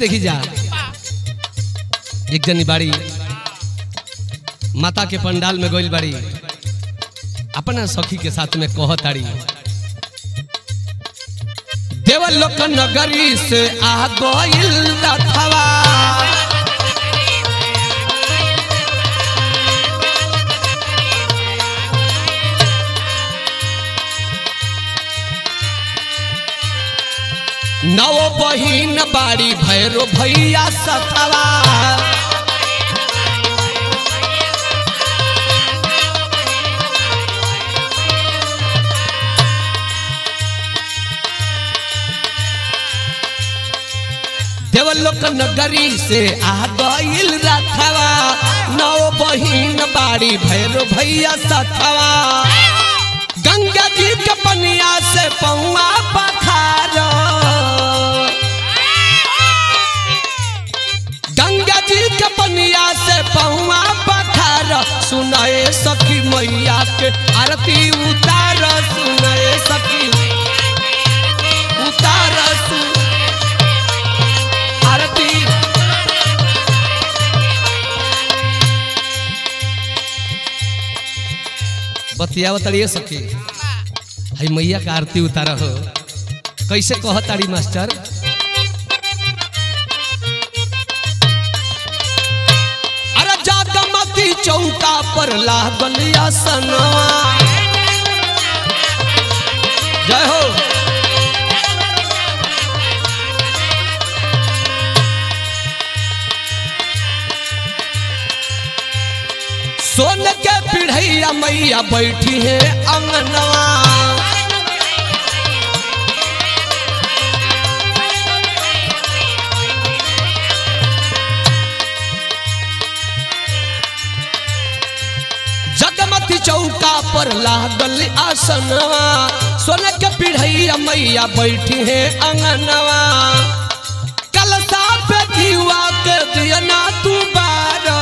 देखी जा एक जनी बाड़ी माता के पंडाल में गइल बाड़ी अपना सखी के साथ में कहताड़ी देवल लोक नगरी से आ गइल रथवा नव बहिन बाड़ी भैरो भैया सथवा देवलोक नगरी से आ गइल रथवा नौ बहिन बाड़ी भैरो भैया सथवा गंगा जी के पनिया से पौआ पखार गंगा जी के पनिया से पौआ पखार सुनाए सखी मैया के आरती उतार सुनाए सखी उतार सु आरती बतिया बताड़िए सखी हई मैया का आरती उतारा हो कैसे कहताड़ी मास्टर अरे जागमती चौका पर लागल आसनवा जय हो सोन के पिढ़ैया मैया बैठी है अंगनवा जगमती चौका पर लागल आसनवा सोन के पिढ़ैया मैया बैठी है अंगनवा कलसा पे दीवा के दिया ना तू बारा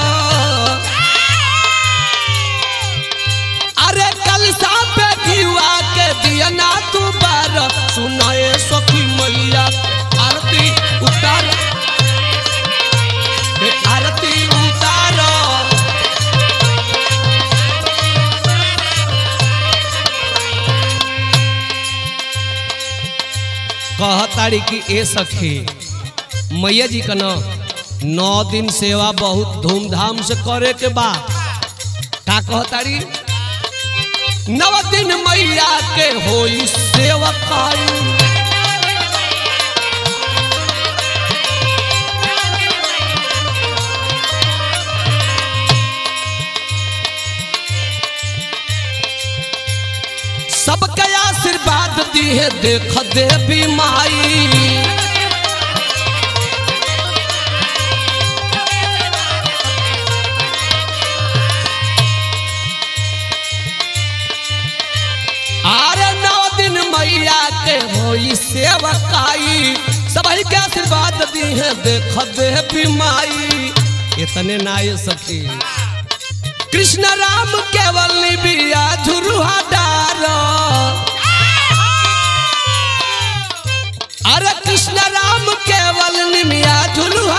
अरे कल पे घिवा के दिया ना तू बार सुनाए सखी मैया आरती उतार ए, आरती उतार कहताड़ी कि ए सखी मैया जी का न नौ दिन सेवा बहुत धूमधाम से करे के बा का कहताड़ी नव दिन मैया के होई सेवकाई सबके आशीर्वाद दिए देख देवी माई आरे नौ दिन मैया के होई सेवकाई सबही के आशीर्वाद दी है देख देवी माई इतने नाय सखी कृष्ण राम केवल बिया झुरुहा डार अरे कृष्ण राम केवल निमिया झुलुहा